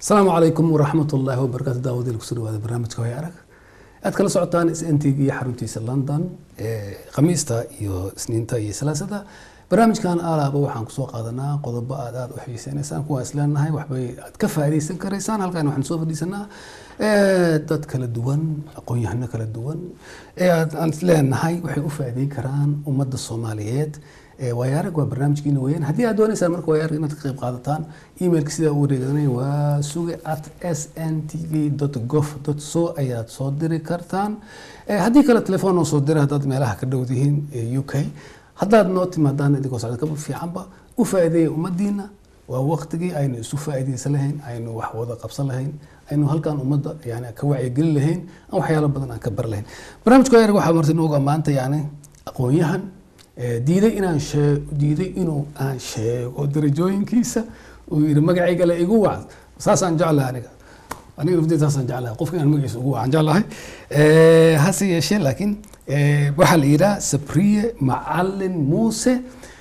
asalaamu calaykum waraxmat ullaahi wabarakaatu daawadeel kusoo dhawaada barnaamijka hoy arag aad kala socotaan sntig iyo xaruntiisa london ee khamiista iyo isniinta iyo salaasada barnaamijkan alaaba waxaan kusoo qaadanaa qodobo aad aad u xiiseynaysaan kuwaa isleenahay waxbay aad ka faa'iidaysan karaysaan halkan waxaan soo fadhiisanaa dad kala duwan aqoon-yahano kala duwan ee aan isleenahay waxay u faa'iideyn karaan ummadda soomaaliyeed waayaarag waa barnaamijkiina weeyaan haddii aad doonaysaan marka waayaarag inaad ka qayb qaadataan emailka sidaa u wareeganay waa suge at s n t v gov so ayaad soo diri kartaan haddii kale telefoon noo soo dira haddaad meelaha ka dhow dihiin u k haddaad noo timaadaan idinkoo socda kaba fiicanba u faa'iideeya ummadiina waa waqtigii aynu isu faa'iidaysan lahayn aynu wax wada qabsan lahayn aynu halkan ummadda yani ka wacyigelin lahayn aan waxyaalo badan aan ka bar lahayn barnaamijka waayaarag waxaa marta inooga maanta yani aqoon-yahan diiday inaan sheeg diiday inuu aan sheego darajooyinkiisa uu yidhi magacayga le igu wac saasaan jeclahay aniga aniga nafteed saasaan jeclahay qofka inaan magaciisa ugu wacan jeclahay hase yeeshee laakiin waxaa la yidhaha sabriye macalin muuse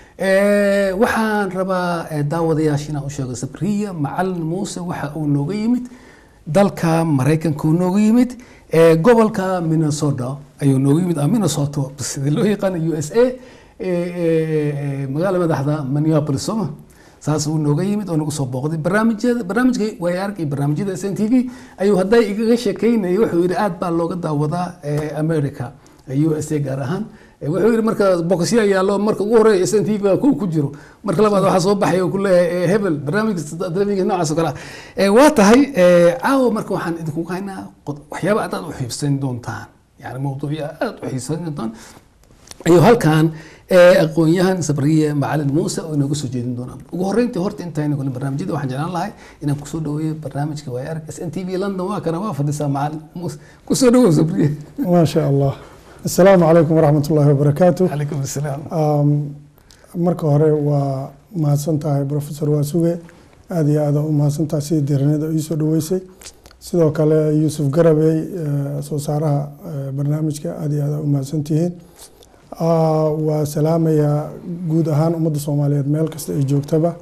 waxaan rabaa daawadayaasha inaan u sheego sabriye macalin muuse waxa uu nooga yimid dalka maraykanka uu nooga yimid gobolka minnesota ayuu nooga yimid minnesota sida loo yaqaano u s a magaala madaxda minneapolis sooma saas uu nooga yimid oo nagu soo booqday barnaamijyada barnaamijka waayaarag iyo barnaamijyada s n t v ayuu hadday igaga sheekeynayay wuxuu yidhi aad baa looga daawadaa america u s a gaar ahaan wuxuu yidhi marka bokosya yaallo marka ugu horeeya s n t v ku ku jiro marka labaad waxaa soo baxay oo ku leeyahay hebel barnaamijka telefishinka noocaas oo kale ah waa tahay caawa marka waxaan idinku haynaa waxyaaba aad aad u xiibsan doontaan yani mawduucya aad u xiibsan doontaan ayuu halkan aqoon-yahan sabriye macalin muuse oo inooga soo jeedin doonaa ugu horreyntii horta intayna kule barnaamijyada waxaan jeclaan lahay inaan kusoo dhaweeyo barnaamijka waaya arag s n t v london waa kana waa fadhisaa macalin muuse kusoo dhawow sabriye ما شاء الله السلام عليكم ورحمة الله وبركاته calaykum asalaam marka hore waa mahadsan tahay professor waasuge aad iyo aad u mahadsan tahay sidii diiranida ii soo dhaweysay sidoo kale yuusuf garabey soo saaraha barnaamijka aad iyo aad u mahadsan tihiin waa salaamayaa guud ahaan ummadda soomaaliyeed meel kasta ay joogtaba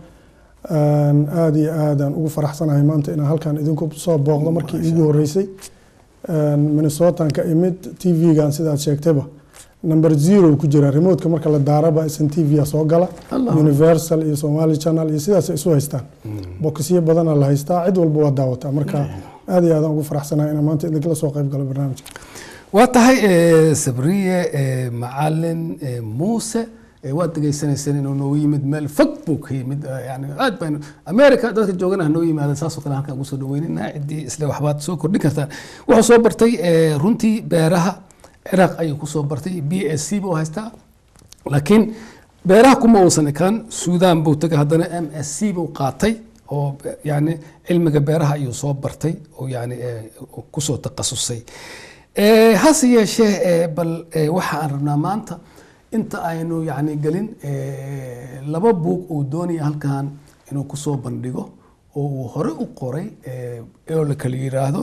aad iyo aadaan ugu faraxsanahay maanta inaan halkan idinku soo booqdo markii iigu horeysay minnesotan ka imid t v-gan sidaad sheegtayba number zero ku jira remotka marka la daaraba sn t v soo gala universal iyo somali channel iyo sidaas isu haystaan bokisyo badana la haystaa cid walba waa daawataa marka aad iyo aadaan ugu faraxsanahay inaan maanta idinkala soo qayb galo barnaamijka waa tahay sabriye macalin muuse waad degeysanayseen inuu noogu yimid meel fog buu ka yimid yani aad baynu america dadka joogana ha noo yimaada saasoo kale halkaan ugu soo dhaweynina ciddii isle waxbaad soo kordhin kartaan wuxuu soo bartay runtii beeraha ciraaq ayuu kusoo bartay b s c buu haystaa laakiin beeraha kuma uusan ekaan suudaan buu tegay haddana m s c buu qaatay oo yani cilmiga beeraha ayuu soo bartay oo yani kusoo takhasusay hase yeeshee bal waxa aan rabnaa maanta inta aynu yani gelin laba buug uu doonaya halkan inuu kusoo bandhigo oo uu hore u qoray oo la kala yiraahdo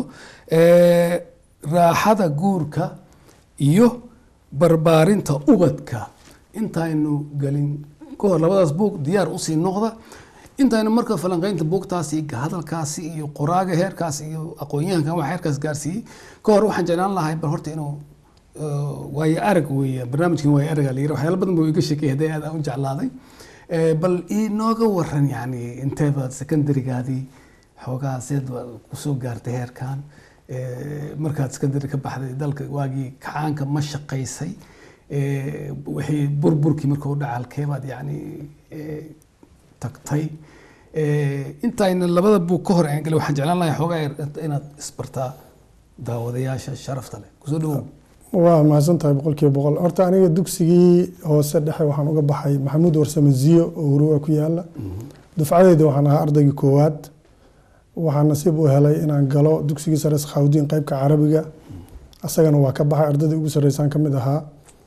raaxada guurka iyo barbaarinta ubadka intaynu gelin kahor labadaas buug diyaar usii noqda intaynu marka falanqeynta buugtaasi hadalkaasi iyo qoraaga heerkaas iyo aqoon-yahankan wax heerkaas gaarsiiyey ka hor waxaan jeclaan lahay bal horta inuu waayo arag weeye barnaamijkan waayo araga la yira waxyaala badan buu iga sheekay haddii aad u jeclaaday bal inooga waran yani inteebaad secondarygaadii xoogaa seed baad kusoo gaartay heerkan markaad secondary ka baxday dalka waagii kacaanka ma shaqaysay wixii burburkii marka u dhaca halkeebaad yani tagtay intayna labada buug ka hor aan galay waxaan jeclaan lahay xoogaa inaad isbartaa daawadayaasha sharafta leh kusoo dhawow waa mahadsan tahay boqolkiiba boqol horta aniga dugsigii hoose dhexe waxaan uga baxay maxamuud warsame ziyo oo huruwa ku yaala dufcadeyda waxaan ahaa ardaygii koowaad waxaan nasiib u helay inaan galo dugsigii sare sakhawdiin qeybka carabiga asagana waa ka baxay ardaydii ugu sarreysaan ka mid ahaa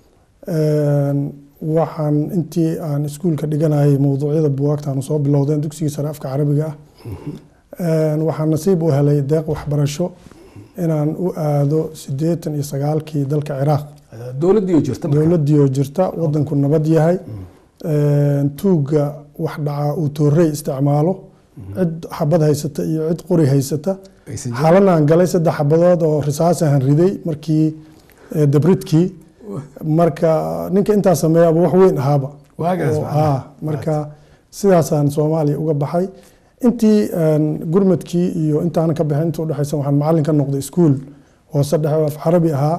waxaan intii aan iskuulka dhiganayay mowduucyada buwaagtaanu soo bilowdeen dugsigii sare afka carabiga ah waxaan nasiib u helay deeq waxbarasho inaan u aado sideetan iyo sagaalkii dalka ciraaq dowladdiioo jirta dowladdiioo jirta wadanku nabad yahay tuugga wax dhacaa uu toorey isticmaalo cid xabad haysata iyo cid qori haysata aysan jirin. xalanaan galay saddex xabadood oo risaasahan riday markii eh, dabridkii marka ninka intaa sameeyaaba wax weyn ahaaba waagaas oo- macnaha. ah, marka sidaasaan soomaaliya uga baxay intii een, gurmadkii iyo intaanan ka bixin inta udhexaysa waxaan macalin ka noqday iskuul hoose dhexe oo af carabi ahaa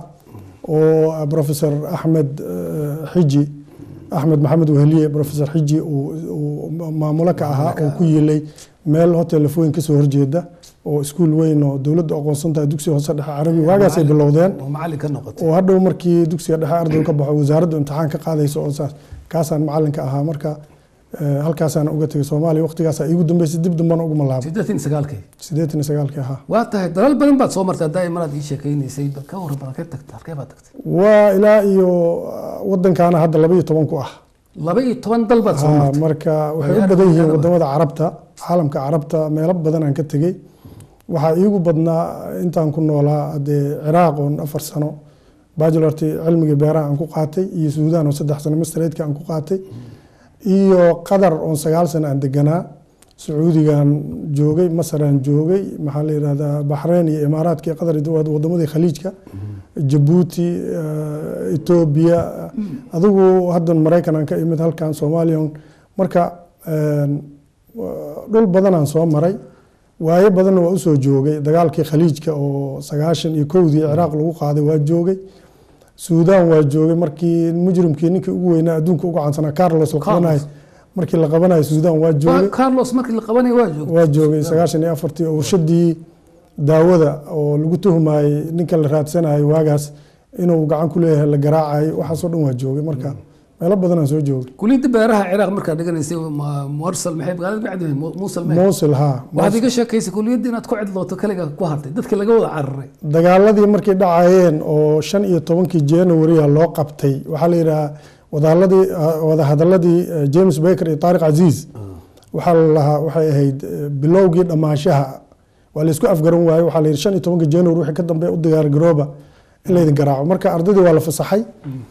oo professor axmed eh, xiji axmed maxamed weheliye professor xiji uu uu maamulo ka ahaa oo ku yilay meel hotel lafooyin kasoo horjeeda oo iskuul weyn oo dowladda aqoonsan tahay dugsiga hoose dhexe carabi waagaasay Macallin- bilowdeen oo macallin ka noqotay oo hadhow markii dugsiga dhexe ardaygu ka baxo wasaaraddu imtixaan ka qaadayso oo saas kaasaan macalinka ahaa marka eh, halkaasaan uga tegay soomaaliya waqtigaasa iigu dambeysay dib dambana uguma laabo siddeetan iyo sagaalkii siddeetan iyo sagaalkii ahaa waa tahay dalal badan baad soo martay haddaa maraad ii sheekaynaysay bal ka warran bal halkee tagtay halkee baad tagtay waa ilaa iyo ah, wadankaana hadda laba iyo toban ku ah laba iyo toban dal baad soo Ah, martay marka waxay u Magaalada badan yihiin magaalada. wadamada carabta caalamka carabta meelo badan aan ka tegey waxaa iigu badnaa intaan ku noolaa hadee ciraaq oon afar sano bachelorti cilmiga beeraha aan ku qaatay iyo suudaan oo saddex sano mastereedka aan ku qaatay iyo qatar oon sagaal sano aan deganaa sacuudigaan joogay masaraan joogay maxaa la yidhahdaa baxreyn iyo imaaraadka iyo qatar iyo wadamadii khaliijka jabuuti eh, etoobiya adigu haddan maraykan aan ka imid halkan soomaaliya marka een, wa- dhul badanaan soo maray waayo badanna waa usoo joogay dagaalkii khaliijka oo sagaashan iyo kowdii ciraaq lagu qaaday waa joogay suudaan waa joogay markii mujrimkii ninkii ugu weynaa adduunka uga caansanaa carlos la qabanayo markii la qabanayo suudaan waa joogay Waa carlos markii la qabanaya waa joogtay waa joogay sagaashan iyo afartii oo warshadii daawada oo lagu tuhumayey ninka la raadsanayo waagaas inuu gacan ku leeyahay la garaacayo waxaasoo dhan waa joogay marka meelo badanaan soo joogay kuliyadda beeraha ciraaq markaad dhiganaysay ma- mursal maxay magaalada bacdi muusul maxay muusil haa waxaad iga sheekaysay kuliyadda inaad ku cidlooto kaliga ku hartay dadka laga wada cararay dagaaladii markay dhacayeen oo shan iyo tobankii january loo qabtay waxaa la yidhahaa wadahadladii wadahadaladii eh, james baker iyo taariq casiis waxaa la lahaa waxay ahayd eh, bilowgii dhammaanshaha waa la isku afgaran waaye waxaa la yidhi shan iyo tobanka january wixii ka dambe u diyaargarooba in laydin garaaco marka ardaydii waa la fasaxay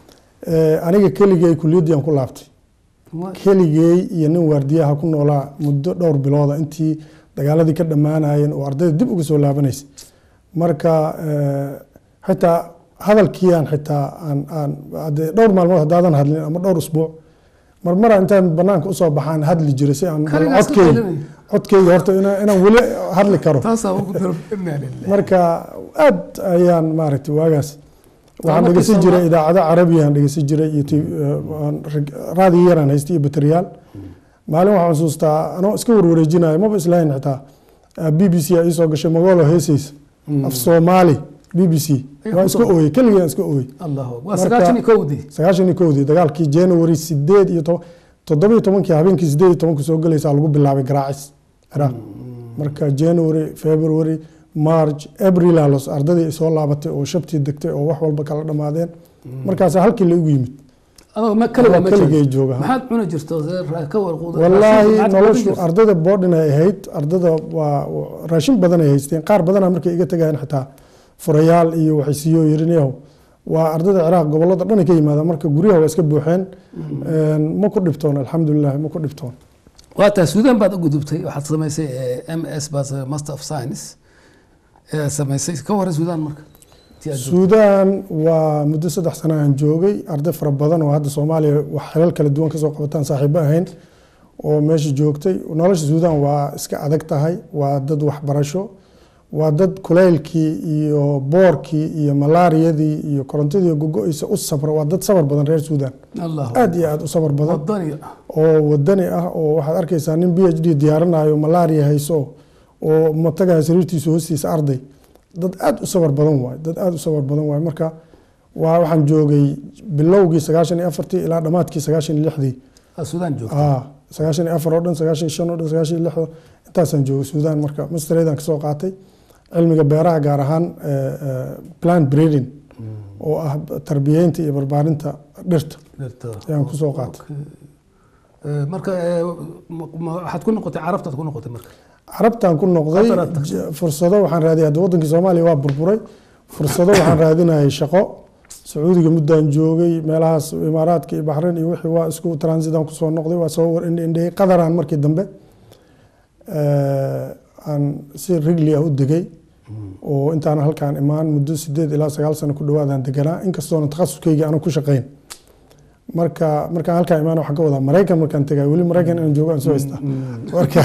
Eh, aniga keligay kuliyaddii aan ku laabtay Wa- keligey iyo nin waardiyaha ku noolaa muddo dhowr bilooda intii dagaaladii ka dhammaanayeen oo ardayda dib uga soo laabanaysa marka eh, xitaa hadalkiiaan xitaa aan aan hadee dhowr maalmood haddaadan hadlin ama dhowr usbuuc marmara intaan banaanka usoo baxaan hadli jiray si aan Kaligaas ka codkeyga qalinay. codkeyga horta ina- inaan weli hadli karo taasaa ugu daro inaa lillahi marka aad ayaan maaragtay waagaas waxaan markii dhegeysan Soomaa- jiray idaacado carabiyan dhegeysan jiray iyo ti- eh, aan rag- raadiyo yaraan haystay iyo bateriyaal maalin waxaan xusuustaa anoo iska warwareejinayo maba islahayn xitaa b b c a iisoo gashay magolo heesaysa af soomaali b b c Ay, waa ku iska soo- ooyey keligii aan iska ooyey allahu waa Marka- sagaashan iyo kowdii sagaashan iyo kowdii dagaalkii january sideed iyo toban toddoba iyo tobankii habeenkii sideed iyo tobanka soo gelaysaa lagu bilaabay garaacis ciraaq marka january february march april los ardadii ay soo laabatay oo shabtii degtay oo wax walba kala dhammaadeen markaas halkii la igu yimid adoo ma kaligaa Anoo ma keligay joogto. jooga, ha. maxaad cuni jirto see ka warquuda wallaahi noloshu ardada boodhin ay ahayd ardada waa raashin badan ay haysteen qaar badana markay iga tegayeen xitaa furayaal iyo waxay siiyo yirinayahu waa ardada ciraaq gobolada dhan ay ka yimaadaan marka guryaha waa iska buuxeen Een, ma ku dhibtoon alxamdulilah ma ku dhibtoon waa tahay suudaan baad u gudubtay waxaad samaysay m s baad master of science ee samaysay ka waran suudaan marka Intii aad joogtay. suudaan waa muddo saddex sano aan joogay arday fara badan oo hadda soomaaliya wax xilal kala duwan kasoo qabataan saaxiibo ahayn oo meesha joogtay nolosha suudaan waa iska adag tahay waa dad waxbarasho waa dad kulaylkii iyo boorkii iyo malaariyadii iyo korontadii gogo-eysa u sabra waa dad sabar badan reer suudaan allahu aad iyo aad u sabar badan wadani oo wadani ah oo waxaad arkaysaa nin b h d diyaarinayo malaria hayso oo matagaha sariirtiisa hoostiisa arday dad aad u sabar badan waay dad aad u sabar badan waay marka waa waxaan joogay bilowgii sagaashan iyo afartii ilaa dhammaadkii sagaashan iyo lixdii aad suudaan joogto ah sagaashan iyo afar oo dhan sagaashan iyo shan oo dhan sagaashan iyo lixda intaasaan joogay suudaan marka mastereedaan kasoo qaatay cilmiga beeraha gaar ahaan eh, eh, plant breeding oo ah tarbiyeynta iyo barbaarinta dhirta dhirta ayaan kusoo qaatay Eh, marka eh, ma- ma- waxaad ku noqotay carabtaad ku noqotay marka carabtaan ku noqday Qatar aad tagtay. j- fursado waxaan raadiyay hadda wadankii soomaaliya waa burburay fursado waxaan raadinayay shaqo sacuudiga muddaan joogay meelahaas imaaraadka iyo baxrayn iyo wixii waa isku transitan kusoo noqday waa soo war indhe indhey qadaraan markii dambe eh, aan si rigli ah u degay oo intaan halkaan imaan muddo sideed ilaa sagaal sano ku dhawaadaan deganaa inkastoona takhasuskeyga aanan ku shaqayn marka markaan halkaan imaan waxaan ka wadaa maraykan markaan tegay weli maraykan inaan joogo aan soo haystaa marka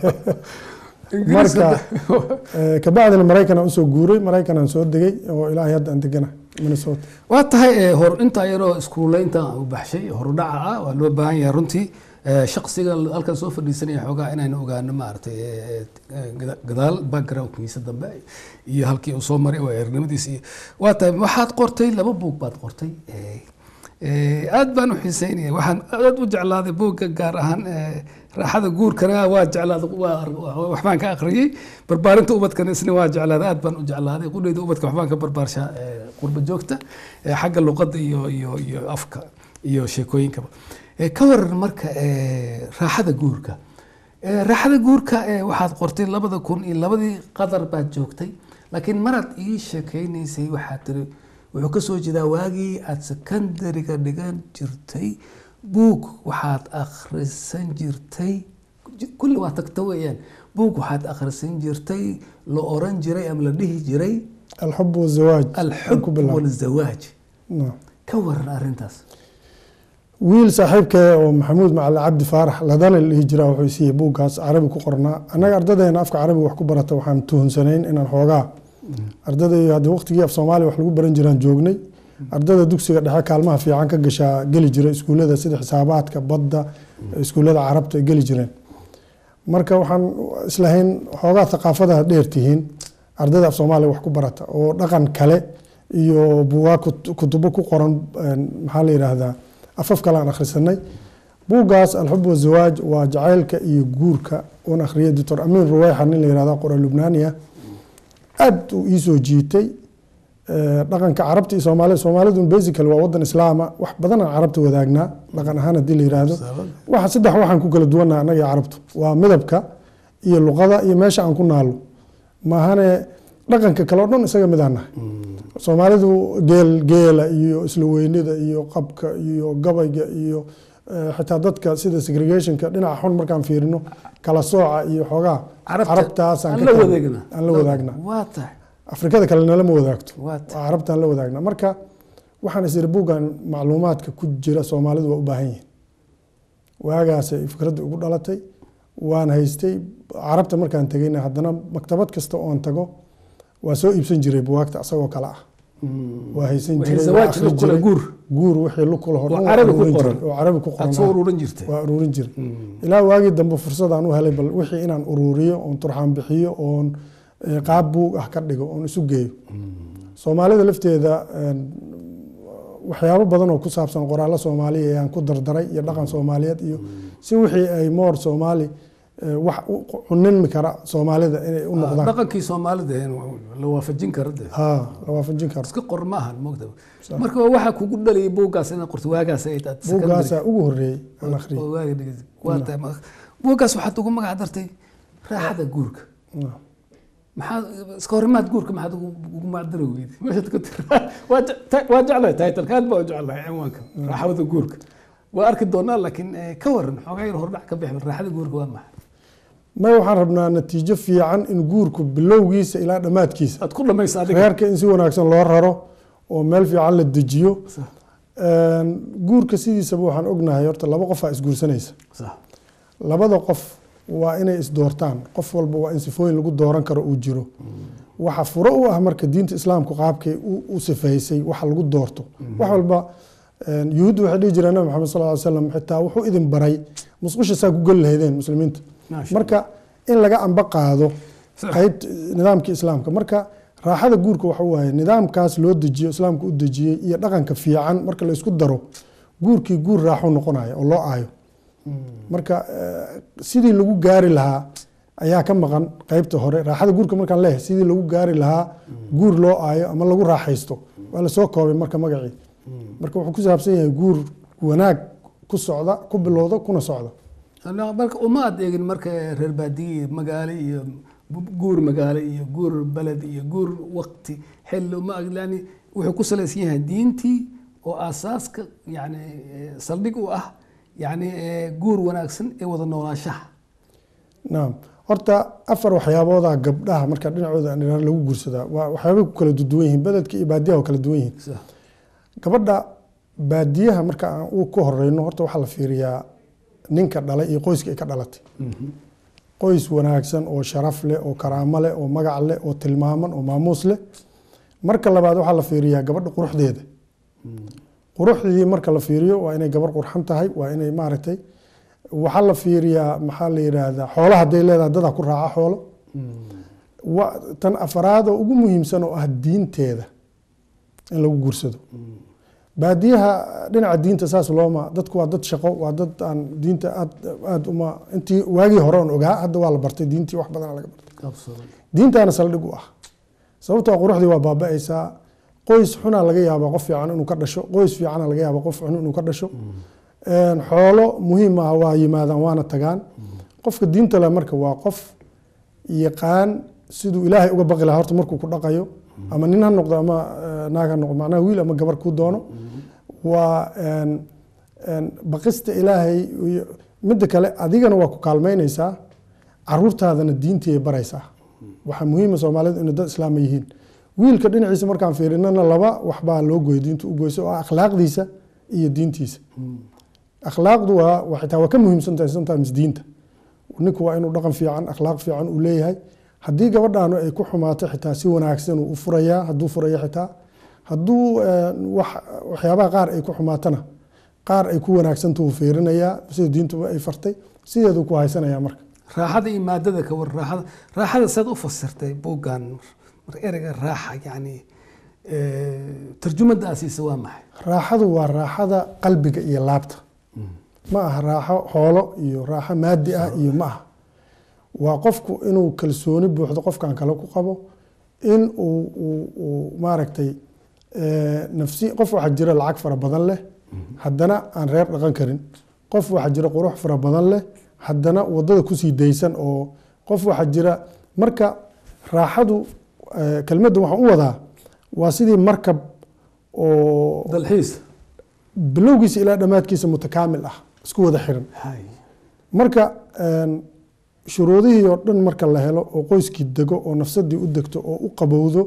marka eh, kabacdina maraykan aan usoo guuray maraykan aan soo degay oo ilaahay hadda aan degana minnesota waa tahay eh, hor intaa yaroo iskuuleynta u baxshay horudhaca ah waa loo baahan yahay runtii Eh, shaqsiga halkan soo fadhiisanaya xoogaa inaynu ogaano maaragtay eh, eh, gada- gadaal backgroundkiisa dambe iyo halkii uu soo maray waa eernimadiisa iyo waa tahay waxaad qortay laba buug baad qortay Eh, eh, aad baan u xiiseynaya waxaan aad u jeclaaday buugga gaar ahaan eh, raaxada guurkana waa jeclaaday waa- waa- waxbaan ka akhriyey barbaarinta ubadkana isna waa jeclaaday aad baan u jeclaaday qudhayda ubadka waxbaan ka barbaarshaa eh, qurba joogta eh, xagga luqadda iyo iyo iyo afka iyo sheekooyinkaba Eh, ka waran marka eh, raaxada guurka Eh, raaxada guurka eh, waxaad qortay labada kun iyo labadii qadar baad joogtay laakiin maraad ii sheekaynaysay waxaad tiri wuxuu ka soo jeedaa waagii aad secondariga dhigan jirtay buug waxaad akhrisan jirtay kulli waa tagta weeyaan buug waxaad akhrisan jirtay la oran jiray ama la dhihi jiray alxub wazawaaj alxub ku bilaab. walzawaaj Naam. ka waran arrintaas wiil saaxiibkee oo maxamuud macali cabdi faarax ladana la dhihi jiraa wuxuu siiyey buuggaas carabi ku qornaa annaga ardadeena afka carabiga wax ku barata waxaan tuhunsanayn inaan xoogaa ardadai haddii waqtigii af soomaaliya wax lagu baran jiraan joognay ardada dugsiga dhexe kaalmaha fiican ka gashaa geli jiray iskuullada sida xisaabaadka badda iskuullada carabta ay geli jireen marka waxaan islahayn xoogaa thaqaafadaha dheer tihiin ardada af soomaaliya wax ku barata oo dhaqan kale iyo buugaa kut- kutubo ku qoran een, maxaa la yidhaahdaa afaf kale aan akhrisanay buuggaas alxub wazawaaj waa jacaylka iyo guurka uun akhriyay doctor amiin ruweyxa nin la yihahda qora lubnaaniya aad uu iisoo jiitay Eh, dhaqanka carabta iyo soomaalida soomaalidu basically waa wadan islaama wax badan aan carabta wadaagnaa dhaqan ahaan haddii la yiraahdo waxa saddex waxaan ku kala duwannaha annaga iyo carabtu waa midabka iyo luqada iyo meesha aan ku naalo maahane dhaqanka kale oo dhan isaga mid aan nahay soomaalidu geel geela iyo isla weynida iyo qabka iyo gabayga iyo eh, xitaa dadka sida segregationka dhinaca xun markaan fiirino kala sooca iyo xoogaa carabtaasaan aan ka la tahay- wadaagna aan la wadaagna waa tahay afrikada kale nalama wadaagto waa tahay waa carabtaan la wadaagna marka waxaan is iri buuggan macluumaadka ku jira soomaalidu waa u baahan yihiin waagaasay fikradda ugu dhalatay waan haystay carabta markaan tegayna haddana maktabad kasta oon tago waa soo iibsan jiray buwaagta asagoo kale ah waa haysan Wixii jiray waa zawaaj akhri la kula jiray. guur guur wixii lu kula hor Oo dhan carabi ku ururin qoran. jiray, oo carabi ku qoran aad soo ah. ururin jirtay waa ururin jiray ilaa waagii dambe fursadaan u helay bal wixii inaan ururiyo oon turxaan bixiyo oon eh, qaab buug ah ka dhigo oon isu geeyo soomaalida lafteeda een, waxyaabo badan oo ku saabsan qoraallo soomaaliya ayaan ku dardaray iyo dhaqan soomaaliyeed iyo si wixii ay moor soomaali eh, wax u cunimi kara soomaalida inay u noqdaan dhaqankii soomaalida in la waafajin karo de ha la waafajin karo iska qor ma ahan moogta marka waxaa kugu dhalayay buuggaas inaad qorto waagaas ay aad buuggaasaa ugu horeeyey aan akhriyay oo waaga dhigay waa tahay ma- buuggaas waxaad ugu magac dartay raaxada guurka maxaad iska horimaad guurka maxaad ugu ugu macdari weyday meeshaad ku tiri waa je- ta- waa jeclahay titleka aad baa u jeclahay cinwaanka raaxada guurka waa arki doonaa laakiin eh, ka waran xoogaa yar hordhac ka bixi raaxada guurka waa maxay may waxaan rabnaa natiijo fiican in guurku bilowgiisa ilaa dhammaadkiisa aad ku dhamaysa adiga reerka in si wanaagsan loo raro oo meel fiican la dejiyo Sax, Een, guurka sidiisaba waxaan ognahay horta laba qof aa isguursanaysa sax labada qof waa inay isdoortaan qof walba waa in sifooyin lagu dooran karo uu jiro waxa furo u ah marka diinta islaamku qaabkay u- u sifaysay waxa lagu doorto wax walba een, yuhuuddu waxay dhihi jireen nabi maxamed sal ly slam xitaa wuxuu idin baray musqusha saa ku geli lahaydeen muslimiinta Maasha marka in laga amba qaado Sax. qayb nidaamkii islaamka marka raaxada guurka waxa waaye nidaamkaas loo dejiyo islaamka u dejiyey iyo dhaqanka fiican marka la isku daro guurkii guur raaxo noqonaya oo loo aayo marka eh, sidii lagu gaari lahaa ayaa ka maqan qeybta hore raaxada guurka markaan leeyahay sidii lagu gaari lahaa guur loo aayo ama lagu raaxaysto waa lasoo koobay marka magacii marka wuxuu ku saabsan yahay guur wanaag ku socda ku bilowda kuna socda Ana- marka uma aad eegin marka reer baadiye iyo magaalo iyo bu- guur magaalo iyo guur beled iyo guur waqti xilli uma ag yani wuxuu ku salaysan yahay diintii oo aasaaska yani eh, saldhig u ah yani eh, guur wanaagsan ee wada noolaanshaha naam horta afar waxyaabooda gabdhaha marka dhinacooda aan idhaahno lagu guursadaa waa waxyaabay ku kala duwan yihiin beledka iyo baadiyaha waa kala duwan yihiin Sax. gabadha baadiyaha marka aan u ka horeyno horta waxaa la fiiriyaa ninka dhalay iyo qoyska ay ka dhalatay Mhm. qoys wanaagsan oo sharaf leh oo karaamo leh oo magac leh oo tilmaaman oo maamuus leh marka labaad waxaa la fiiriyaa gabadha quruxdeeda quruxdii marka la fiiriyo waa inay gabar qurxan tahay waa inay maaragtay waxaa la fiiriyaa maxaa la yidhaahdaa xoolaha hadday leedahay dadaa ku raaca xoolo wa- tan afaraad oo ugu muhiimsan oo ah diinteeda in lagu guursado baadiyaha dhinaca diinta saas looma dadku waa dad shaqo waa dad aan diinta aad aad uma intii waagii hore on ogaa hadda waa la bartay diintii wax badan laga bartay Absolutely. diintaana saldhig u ah sababtoo ah quruxdii waa baaba'aysaa qoys xunaa laga yaabaa qof fiican inuu ka dhasho qoys fiicana laga yaabaa qof xun inuu ka dhasho Een, xoolo muhiim ah waa yimaadaan waana tagaan qofka diinta leh marka waa qof yaqaan siduu ilaahay uga baqi lahaa horta markuu ku dhaqayo ama nin ha noqdo ama eh, naag ha noqdo macnaha wiil ama gabar kuu doono waa een, een, baqista ilaahay iyo midda kale adigana waa ku kaalmeynaysaa caruurtaadana diintii ay baraysaa waxaa muhiima soomaalidu inay dad islaama yihiin wiilka dhinaciisa markaan fiirinana laba waxbaa loo goyo diinta u goyso oo ah akhlaaqdiisa iyo diintiisa akhlaaqdu waa waa xitaa waa ka muhiimsan tahay sometimes diinta ninku waa inuu dhaqan fiican akhlaaq fiican uu leeyahay haddii gabadhaanu ay ku xumaato xitaa si wanaagsan uu u furayaa hadduu furaya xitaa hadduu eh, wax waxyaabaha qaar ay ku xumaatana qaar ay ku wanaagsanta uu fiirinayaa sida diintuba ay fartay sideeduu ku haysanayaa marka raaxada iyo maadada ka war raaxada raaxada saad u fasirtay buuggan mar ereyga raaxa yani tarjumada asiisa waa maxay raaxadu waa raaxada qalbiga iyo laabta ma aha raaxo xoolo iyo raaxo maadi ah iyo ma aha waa qofku inuu kalsooni buuxdo qofkan kale ku qabo in uu uu uu maaragtay eh, nafsi qof waxaa jira lacag fara badan leh haddana aan reer dhaqan karin qof waxaa jira qurux fara badan leh haddana wadada kusii daysan oo qof waxaa jira marka raaxadu eh, kelmadda waxaan u wadaa waa sidii markab oo dalxiis bilowgiisa ilaa dhammaadkiisa mutakaamil ah isku wada xiran hay marka een, shuruudihii oo dhan marka la helo oo qoyskii dego oo nafsadii u degto oo u qabowdo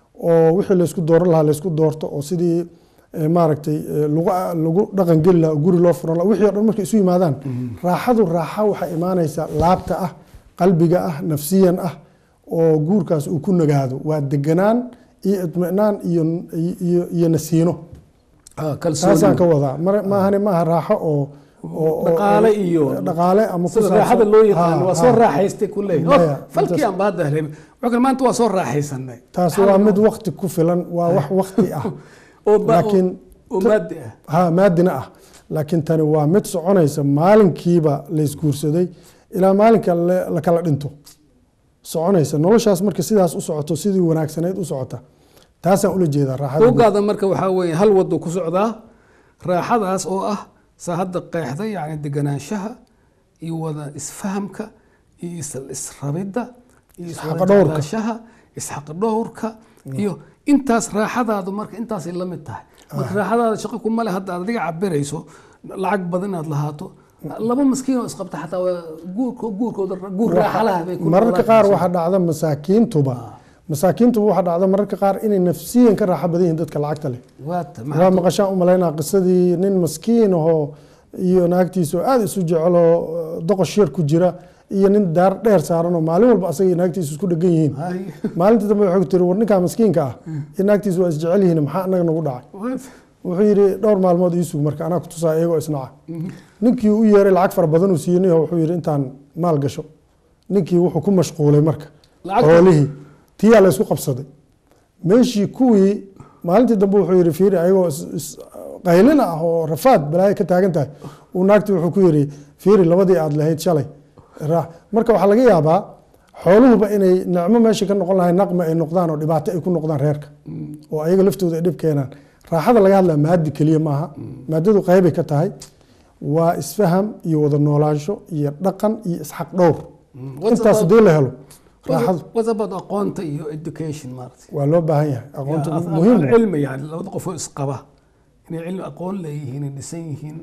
oo wixii laysku dooran lahaa laysku doorto oo sidii eh, maaragtay eh, lagu lagu dhaqan geli lahaa oo guri loo furan lahaa wixii oo dhan markay isu yimaadaan raaxadu raaxa waxay imaanaysaa laabta ah qalbiga ah nafsiyan ah oo guurkaas uu ku nagaado waa deganaan iyo itminaan iyo iyo iyo nasiino Ah, taasaan ka kalsooni wadaa mar- maahane maaha raaxo oo oo- oo- Dhaqaale iyo dhaqaale ama ku sida saabsan- raaxada loo yaqaano Ha, waa soo ha. raaxaystay ku leeyahay Maya, Oh, falkii intaas- aan baada helay wuxuu kale maanta waa soo raaxaysanay taasi waa mid wakti ku filan waa wax wakti ah oo ba- laakiin oo maadi ah ha maadina ah laakiin tani waa mid soconaysa maalinkiiba laysguursaday ilaa maalinka la la kala dhinto soconaysa noloshaas marka sidaas u socoto sidii wanaagsanayd u socota taasaan ula jeedaa raaxada guud. buuggaada marka waxaa weeye hal wado ku socdaa raaxadaas oo ah saa hadda qeexday yani deganaanshaha iyo wada isfahamka iyo is- israbidda iyo Isxaqdhowrka. iswadaashaha isxaqdhowrka iyo intaas raaxadaadu marka intaasay la mid tahay marka raaxadaada shaqo kuma le hadda aad adiga cabirayso lacag badan inaad lahaato laba maskiin oo isqabta xataa waa guurko guurkooda guur raaxalaha bay ku mararka noqdaan. qaar waxaa dhacda masaakiintuba masaakiintuba waxaa dhacda mararka qaar inay nafsiyan ka raaxo badan yihiin dadka lacagta leh waata waa maxaa maqashaan u malaynaa qisadii nin maskiin ahoo iyo naagtiisa oo aada isu jeceloo doqosh yar ku jira iyo nin daar dheer saaran oo maalin walba asaga iyo naagtiisa isku dhegan yihiin Hay. maalintii dambe wuxuu tiri war ninkaa maskiinka ah iyo naagtiisa waa isjecel yihiin maxaa anaga nagu dhacay Waata. wuxuu yidhi dhowr maalmood iisug marka anaa ku tusaa iyagoo isnaca ninkii u yeeray lacag fara badan uu siiyey wuxuu yidhi intaan maal gasho ninkii wuxuu ku mashquulay marka Lacagta- xoolihii tiyaa la isku qabsaday meeshii kuwii maalintii dambe wuxuu yidhi fiiri ayagoo is- is- qaylina ah oo rafaad balaayo ka taagan tahay uu naagtii wuxuu ku yidhi fiiri labadii aad lahayd shalay raax marka waxaa laga yaabaa xooluhuba inay nicmo meesha ka noqon lahay naqma ay noqdaan oo dhibaato ay ku noqdaan reerka oo ayaga laftooda ay dhib keenaan raaxada laga hadlaa maadi keliya maaha maadadu qeybay ka tahay waa isfaham iyo wada noolaansho iyo dhaqan iyo isxaq dhowr What's intaas about- hadii la helo raaxadu What about aqoonta iyo education maaragtay waa loo baahan yahay aqoonta Ya, af- muhiim af- cilmi yani labada qof oo isqaba inay cilmi aqoon leeyihiin ay dhisan yihiin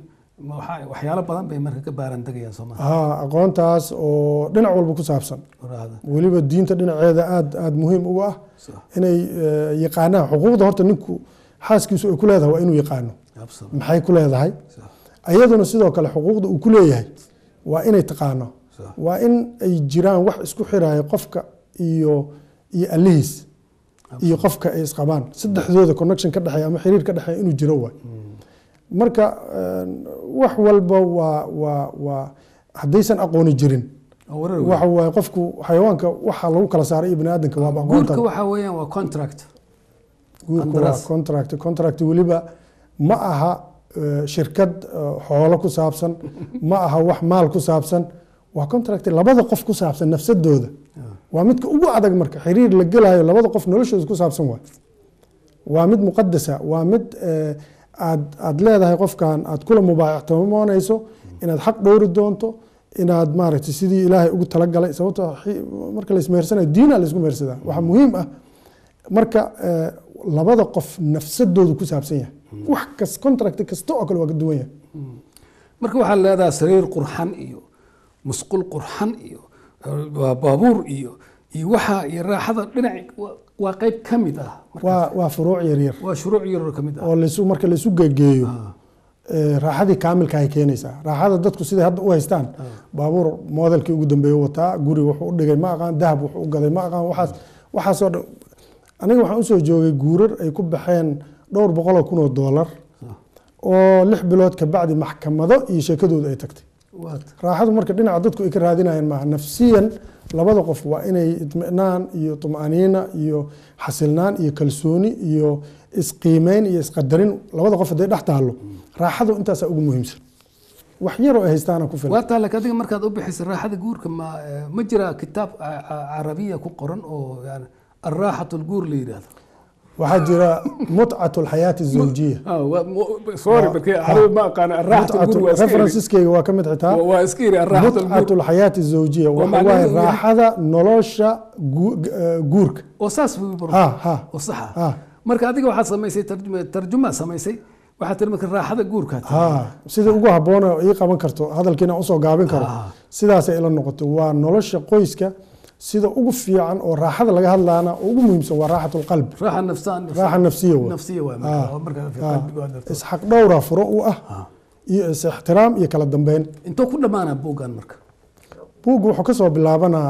ma waxaa- waxyaalo badan bay marka ka baaran degayaan sooma haa aqoontaas oo dhinac walba ku saabsan oraahda weliba diinta dhinaceeda aad aad muhiim uga ah Sax. inay eh, yaqaanaan xuquuqda horta ninku xaaskiisu ay ku leedahay waa inuu yaqaano Absolutely. maxay ku leedahay Sax. ayaduna sidoo kale xuquuqda uu ku leeyahay waa inay taqaano Sax. waa in ay jiraan wax isku xiraya qofka iyo iyo allihiis iyo qofka ay isqabaan saddexdooda connection ka dhexeeya ama xiriir ka dhexeeya inuu jiro waay marka eh, wax walba waa waa waa haddaysan aqooni jirin oo warar weyn. waxa waaye qofku xayawaanka waxa lagu kala saaray iyo bani aadamka waaba aqoonta guurka waxaa weeyaan waa contract guurku waa qandaraas. contract contract weliba ma aha eh, shirkad eh, xoolo ku saabsan ma aha wax maal ku saabsan waa contract labada qof ku saabsan nafsadooda waa midka ugu adag marka xiriir la gelayo labada qof noloshooda ku saabsan waay waa mid muqadasa waa mid eh, aad aad leedahay qofkan aad kula mubaayactimoonayso inaad xaq dhowri doonto inaad maaragtay sidii ilaahay ugu talagalay sababtoo xi- marka la ismehersanayo diina la isku mehersadaa waxaa muhiim ah marka eh, labada qof nafsadoodu ku saabsan yahay wax kas contract kasta oo kale waa ka duwan yahay marka waxaa leedahay sariir qurxan iyo musqul qurxan iyo waa baabuur iyo iyo waxa iyo raaxada dhinac waa- waa qayb ka mid ah Marka waa waa furuuc yaryar waa shuruuc yar ka mid ah oo laysu marka laysu gegeeyo eh, raaxadii kaamilka ay keenaysaa raaxada dadku siday hadda u haystaan baabuur modelkii ugu dambeeye wataa guri wuxuu u dhigay ma aqaan dahab wuxuu u gaday ma aqaan waxaas waxaasoo dhan aniga waxaan usoo joogay guurar ay ku baxeen dhowr boqol oo kun oo doolar oo lix bilood ka bacdi maxkamado iyo sheekadooda ay tagtay waad raaxadu marka dhinaca dadku ay ka raadinayaan maaha nafsiyan labada qof waa inay itminaan iyo tumaniina iyo xasilnaan iyo kalsooni iyo isqiimeyn iyo isqadarin labada qof hadday dhex taalo raaxadu intaasaa ugu muhiimsan wax yaroo ay haystaana ku filan waa taa laakiin adiga markaad u bixisay raaxada guurka ma eh, ma jira kitaab ca- ca- carabiya ku qoran oo yani alraaxatu lguur la yidhaahdo waxaa jira mutcatu alxayaati azawjiya sorry Waa- markii ah. carabi ma aqaan alraaxatu lguur waa iska iri referensiskeyga waa ka mid xitaa waa iska iri alraaxatu mutcatu lguur alxayaati azawjiya waxa macnaheedu waaye yahay- raaxada nolosha gu- eh, guurka oo saas buu baro ha ha oo saxa ha marka adiga waxaad samaysay tarjuma tarjuma samaysay waxaad tiri marka raaxada guurka ha sida ugu habboon oo ii qaban karto hadalkiina usoo gaabin karo Ah. sidaasay ila noqoto waa nolosha qoyska sida ugu fiican oo raaxada laga hadlaana oo ugu muhiimsan waa raaxat lqalbi raaxa nafsaan raaxa nafsiya wey nafsiya waa Ah. marka marka fi Ah. qalbiga waa darto isxaq dhowra furo u ah Ah. iyo is ixtiraam iyo kala dambeyn intoo ku dhammaanaa buuggan marka buugga wuxuu kasoo bilaabanaa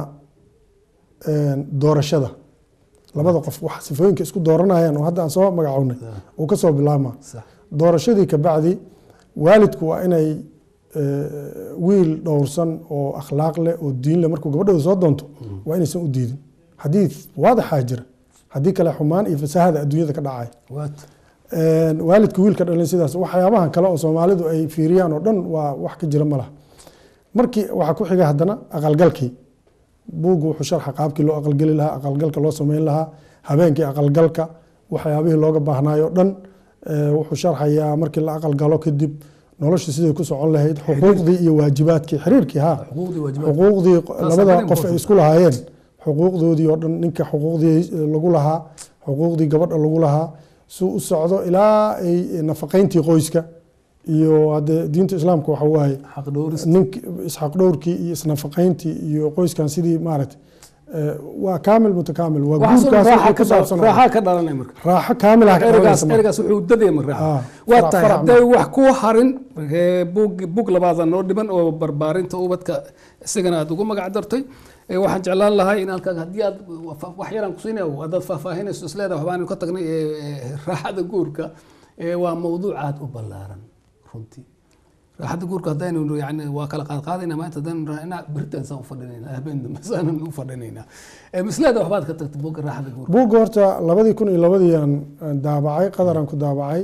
een, doorashada labada qof wax sifooyinka isku dooranayaan oo hadda aan soo magacownay uu kasoo bilaabmaa sax doorashadii ka bacdi waalidku waa inay eh, wiil dhowrsan oo akhlaaq leh oo diin leh markuu gabadhooda soo doonto waa inaysan u diidin xadiid waadaxaa jira haddii kale xumaan iyo fasahada adduunyada ka dhacay waad Een, waalidka wiilka dhalin sidaas waxyaabahan kale oo soomaalidu ay fiiriyaan oo dhan waa wax ka jira ma laha markii waxaa ku xiga haddana aqalgalkii buuggu wuxuu sharxa qaabkii loo aqalgeli lahaa aqalgalka loo sameyn lahaa habeenkii aqalgalka waxyaabihii looga baahnaayo dhan eh, wuxuu sharxayaa markii la aqalgalo kadib nolosha siday ku socon lahayd xuquuqdii iyo waajibaadkii xiriirkii ha xuquuqdii waajibaad xuquuqdii labada very qof ay important. isku lahaayeen xuquuqdoodii oo dhan ninka xuquuqdii lagu lahaa xuquuqdii gabadha lagu lahaa suu u socdo ilaa ay nafaqayntii qoyska iyo hadde diinta islaamka waxa waaye xaq dhowris nink isxaq dhowrkii iyo isnafaqayntii iyo qoyskan sidii maaragtay eh, waa kaamil mutakaamil waa waxaasoo guurkaas raaxa wixii ka ku saabsan dhala- raaxa ka dhalanay marka raaxo kaamil ah ka ergaas dhalanaysa marka. ergaas wuxuu dadaya marka raaxa Ah, waa farac- tahay farac hadday wax ku harin ee, buug buug labaada noo dhiman oo barbaarinta ubadka isagana aad ugu magac dartay ee, waxaan jeclaan lahay in halkan haddii aad wa- wax yaraan kusiinaya haddaad faahfaahinayso isleedahay waxbaan ka tagnay ee, ee, raaxada guurka ee, waa mawduuc aad u ballaaran runtii raaxada guurka haddaynu yani waa kala qaadqaadayna maanta haddaynu raacnaa beritaan saan u fadhinayna habeen dambe saanan u fadhinaynaa Ee, misleeda waxbaad ka tagtay buugga raaxada guurka buugga horta labadii kun iyo labadii aan aan daabacay qadaraan ku daabacay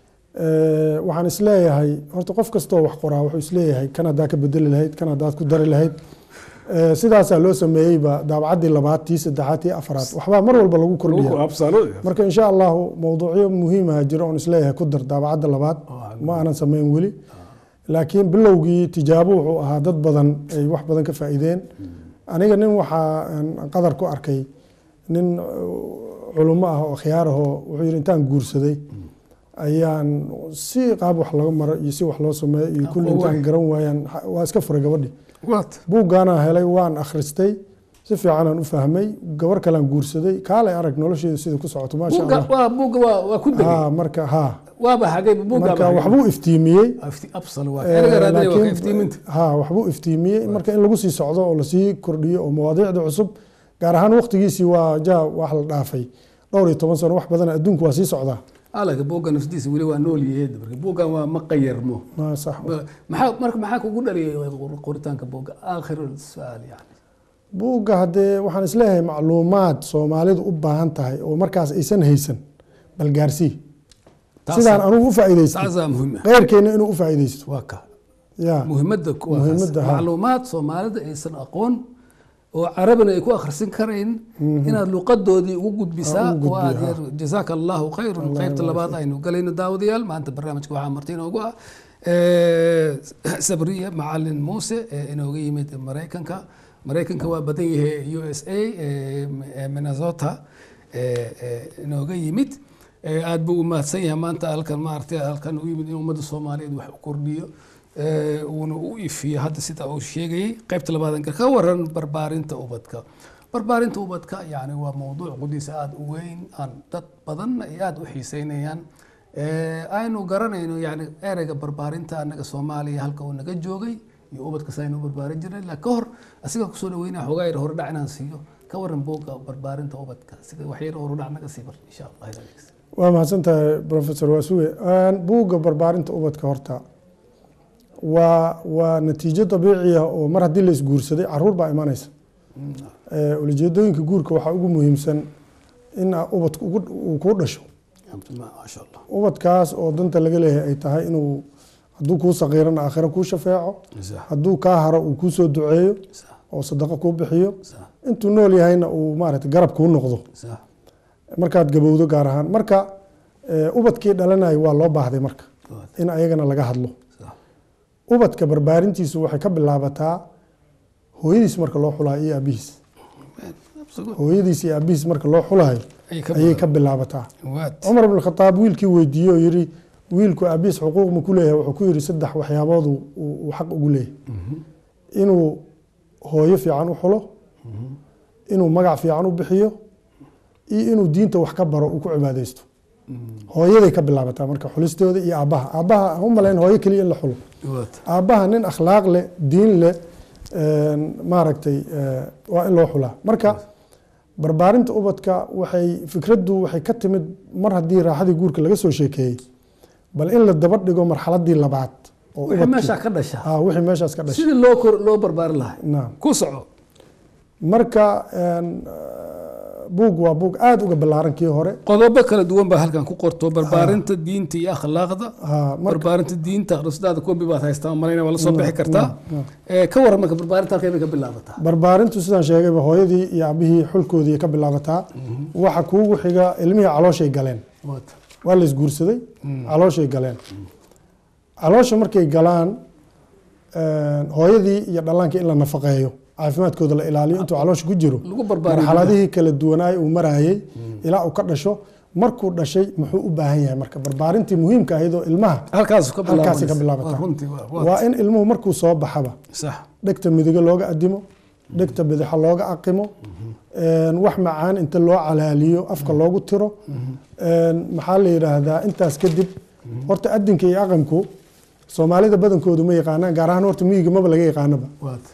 Eh, waxaan isleeyahay horta qof kastoo wax qoraa wuxuu isleeyahay kan haddaa ka bedeli lahayd kan haddaad ku dari lahayd Eh, sidaasaa loo sameeyeyba daabacaddii labaad tii saddexaad tii afraad waxbaa mar walba lagu kordhiya marka insha allahu mowduucyo muhiimaha jiro oon isleeyahay ku dar daabacadda labaad ma aanan sameyn weli laakiin bilowgii tijaabo wuxuu ahaa dad badan ay wax badan ka faa'iideen aniga nin waxaa aan qadar ku arkay nin uh, culummo ah oo khiyaar ahoo wuxuu yidhi intaan guursaday ayaan si qaab wax laga maro iyo si wax loo sameeyo iyo kulli Aqoon intaan waay. garan waayaan waa iska furay gabadhii waat buuggaanaa helay waan akhristay si fiicanaan u fahmay gabar kalean guursaday kaalay arag nolosheedu sida ku socoto maasha buugga allah waa buugga waa waa ku degay ha marka ha waaba hagay buugga marka waxbuu iftiimiyey absal waa erga raadinay waa ka laakiin- iftiiminta ha waxbuu iftiimiyey marka in lagu sii socdo oo lasii kordhiyo oo mawaadiicda cusub gaar ahaan waqtigiisii waa ja wax la dhaafay dhowr iyo toban sano wax badan adduunku waa sii socdaa alaga buugga nafsadiisa weli waa nool yahay marka buuggan waa ma qayarmo Ma sax maxaa marka maxaa kugu dhaliyay qoritaanka buugga aakhiru su'aal yani buugga haddee waxaan isleeyahay macluumaad soomaalidu u baahan tahay oo markaas aysan haysan bal gaarsii sidaan anugu u faa'iidaysto taasaa muhiim ah qeyrkeenna inuu u faa'iidaysto waa ka ya muhiimadda kuwaas Muhiimadda, ha. macluumaad soomaalida aysan aqoon oo carabina ay ku akhrisin karayn inaad luqadoodii ugu gudbisaa Ugu gudbiyo, oo aad ha. yar jazaaka allahu khayran qaybta labaad aynu galayno daawadayaal maanta barnaamijka waxaa marti inoogu ah eh, sabriya macalin muuse ee inooga yimid maraykanka maraykanka waa badan yahay u s a eh, eh, minnesota eh, eh, inooga yimid Eh, aad buu u mahadsan yahay maanta halkan maaragtay halkan u yimid in ummadda soomaaliyeed wax u kordhiyo Eh, uuna u ifiyo hadda sida uu sheegayay qaybta labaad anka ka waran barbaarinta ubadka barbaarinta ubadka yani waa mowduuc qudiisa aada u weyn aan dad badan ay aada u xiiseynayaan Eh, aynu garanayno yani ereyga barbaarinta anaga soomaaliya halka uu naga joogay iyo ubadkas aynu u barbaarin jirnay laakiin ka hor asiga kusoo dhaweynaya xoogaa yar hore dhac inaan siiyo ka waran buugga barbaarinta ubadka sida wax yar hore dhac naga sii bar insha allah ilaah dhegeysta. waa mahadsan tahay professor waasuge buugga barbaarinta ubadka horta waa waa natiijo dabiici ah oo mar haddii la isguursaday caruur baa imanaysa Eh, ulijeedooyinka guurka waxaa ugu muhiimsan in aa ubadku ugu- uu kuu dhasho maasha allah ubadkaas oo danta laga leeyahay ay tahay inuu hadduu kuu saqiirana aakhiro kuu shafeeco sax hadduu kaa haro uu kuu soo duceeyo sax oo sadaqo kuu bixiyo sax intuu nool yahayna uu maaragtay garab kuu noqdo sax markaad gabowdo gaar ahaan marka eh, ubadkii dhalanaya waa loo baahday marka Good. in ayagana laga hadlo sax ubadka barbaarintiisu waxay ka bilaabataa hooyadiis marka loo xulayo iyo aabihiis Absolute. hooyadiis iyo aabihiis marka loo xulayo Ay ka ayay ka bilaabataa Waad. cumar bn khataab wiilkii weydiiyey oo yidhi wiilku aabihiis xuquuq ma ku leeyahay wuxuu ku yidhi saddex waxyaabood uu- uu uu xaq ugu leeyahay inuu hooyo fiican u xulo inuu magac fiican u bixiyo iyo inuu diinta wax ka baro uu ku cibaadaysto hooyaday ka bilaabataa marka xulistooda iyo aabbaha aabbaha ha u malayn hooyo keliya in la xulo Waad. aabbaha nin akhlaaq leh diin leh een, maaragtay eh, waa in loo xulaa marka barbaarinta ubadka waxay fikraddu waxay ka timid mar haddii raaxadii guurka laga soo sheekeeyey bal in la daba dhigo marxaladii labaad oo wixii ubadkii- meesha ka dhasha Ah, wixii meeshaas ka dhashay sidii loo kor loo barbaarin lahaa naam ku soco marka een, buug waa buug aada uga ballaaran kii hore qodobo kala duwan baa halkan ku qorto barbaarinta diinta iyo akhlaaqda Ah, marka barbaarinta diinta akhrisdaada kobi baad haystaa malayna waa la soo bixi naam, kartaa naam. Eh, ka waran marka barbaarinta halkay bay ka bilaabataa barbaarintu sidaan sheegayba hooyadii iyo aabihii xulkoodii ka bilaabataa waxa kuugu xiga ilmihii calooshay galeen Waad. waa la isguursaday calooshay galeen caloosha markay galaan een, hooyadii iyo dhallaankii in la nafaqeeyo caafimaadkooda la ilaaliyo intuu caloosha ku jiro lagu barbaariyo marxaladihii kala duwanaay uu marayay ilaa uu ka dhasho markuu dhashay muxuu u baahan yahay marka barbaarintii muhiimka ahayd oo ilmaha halkaas ka halkaasay ka bilaabanaysa. bilaabataa Waa runtii waa- waa- waa in ilmuhu markuu soo baxaba sax dhegta midiga looga adimo dhegta bidixa looga aqimo een, wax macaan inta loo calaaliyo afka loogu tiro een, maxaa la yidhaahdaa intaas kadib horta adinka iyo aqanku soomaalida badankoodu ma yaqaanaan gaar ahaan horta miyiga maba laga yaqaanaba waad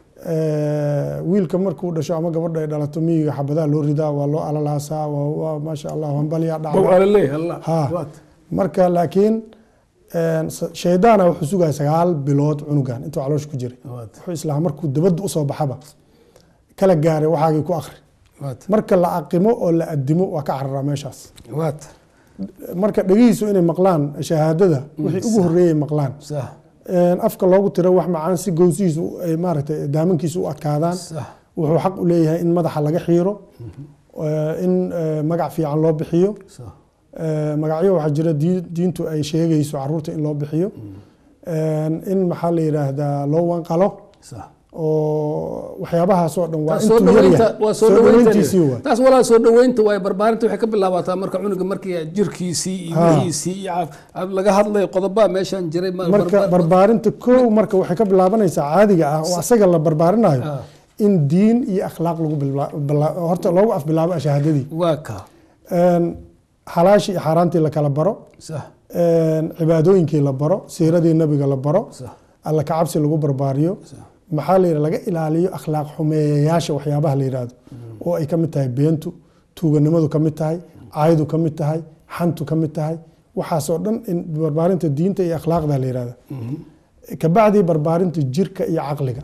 Eh, wiilka markuu dhasho ama gabadha ay dhalato miyiga xabadaha loo ridaa waa loo alalaasaa waa waa maasha allah hambalyaa bow dhacda alaley allah Ha. waad marka laakiin een, s- shaydaana wuxuu sugaya sagaal bilood cunugan intuu caloosha ku jiray waad wuxuu islahaa markuu dabadda usoo baxaba kala gaaray waxaagii ku akhri waad marka la aqimo oo la adimo waa ka cararaa meeshaas waad marka dhegihiisu inay maqlaan shahaadada wixii ugu horreeyay maqlaan sax Een, afka loogu tiro wax macaan si gowsihiisu ay maaragtay daamankiisu u adkaadaan sax wuxuu xaq u leeyahay in madaxa laga xiiro eh, in eh, magac fiican loo bixiyo sax Eh, magacyo waxaa jira dii- diintu ay sheegayso caruurta in loo bixiyo Een, in maxaa la yidhaahdaa loo wanqalo sax oo waxyaabahaas oo dhan waa taas soo intuu yar dhaweynta yahay waa soo dhaweyntiisii dhaweynta waay taas walaa soo dhaweynta waay barbaarinta waxay ka bilaabataa marka cunuga markii jirkiisii iyo Ha. wixiisii iyo caaf- laga hadlayo qodobaa meeshan jiray ma- marka barbaar- barbaarinta kow marka waxay ka bilaabanaysaa caadiga ah oo asaga la barbaarinayo Ah. in diin iyo akhlaaq lagu bilaa- bilaa- horta loogu afbilaabo shahaadadii waa ka Een, xalaashii iyo xaaraantii la kala baro sax een, cibaadooyinkii la baro siiradii nabiga la baro sax alla kacabsi lagu barbaariyo sax maxaa la yidhaha laga ilaaliyo akhlaaq xumeeyayaasha waxyaabaha la yidhaahdo oo ay ka mid tahay beentu tuuganimadu ka mid tahay caaydu ka mid tahay xantu ka mid tahay waxaasoo dhan in barbaarinta diinta iyo akhlaaqda la yidhahda kabacdii barbaarinta jirka iyo caqliga